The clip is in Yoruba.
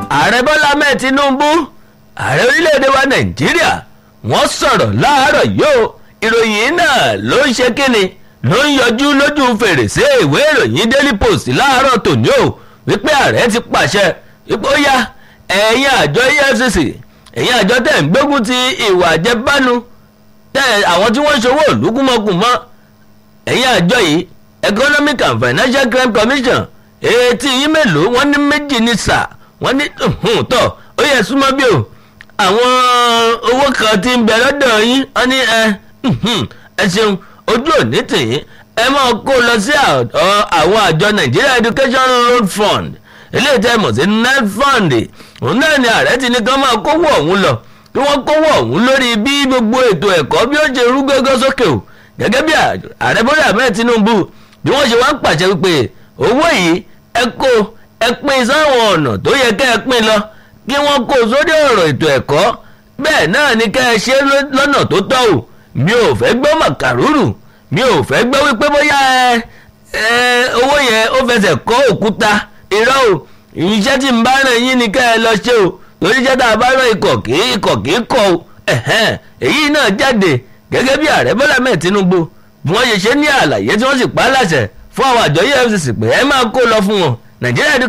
ààrẹ bọ́lá mẹ́ẹ̀ tinubu ààrẹ orílẹ̀-èdè wa nàìjíríà wọ́n sọ̀rọ̀ láàárọ̀ yóò ìròyìn náà ló ń ṣe kíni ló ń yọjú lójú fèrèsé ìwé ìròyìn daily post láàárọ̀ tòní o wípé ààrẹ ti pàṣẹ wípé ó yá ẹ̀yin àjọ efcc ẹ̀yin àjọ tẹ̀ ń gbógun ti ìwà àjẹbánu tẹ̀ àwọn tí wọ́n ń ṣòwò lùkùmọ̀kùmọ̀ ẹ̀yin àjọ yìí economic and financial crime commission etí yín mélòó wọ́n ní méjì ní sà wọ́n ní tọ̀ ó yẹ súnmọ́ bí o àwọn owó kan ti ń bẹ lọ́dọ̀ yín wọ́n ní ẹ ẹ ṣeun ojú òní tìyín ẹ máa kó lọ sí àwọn àjọ Nigeria Education Road Fund eléyìí tẹ́ mọ̀ sí net fund òun náà ni ààrẹ ti ní kán máa kówó ọ̀hún lọ kí wọ́n kówó ọ̀hún lórí bí gbogbo ètò ẹ̀kọ́ bí ó ṣe rú gẹ́gẹ́ sókè o gẹ́gẹ́ bí ààrẹ Bọ́lá Ahmed Tinubu bí wọ́n ṣe wá ń pàṣẹ wípé owó yìí ẹ kó ẹ pín sáwọn ọ̀nà tó yẹ kẹ́ ẹ pín lọ kí wọ́n kó sórí ọ̀rọ̀ ètò ẹ̀kọ́ bẹ́ẹ̀ náà ni kẹ́ ẹ ṣe lọ́nà tó tọ́ o mi ò fẹ́ gbọ́ màkàrúrù mi ò fẹ́ gbọ́ wípé bóyá ẹ ẹ owó yẹn ó fẹsẹ̀ kọ́ òkúta irọ́ o iṣẹ́ tí ń bá ràn yín ni kẹ́ ẹ lọ ṣe o torí iṣẹ́ tá a bá ràn ikọ̀ kì í ikọ̀ kì í kọ̀ o èyí náà jáde gẹ́gẹ́ bí ààrẹ Bọ́lá mẹ́ẹ̀ Tinubu bí wọ́n ṣe ṣe ní àlàyé tí wọ́n sì pa á láṣẹ fún àwọn àjọ EFCC pé ẹ máa kó lọ fún wọn Nàìjíríà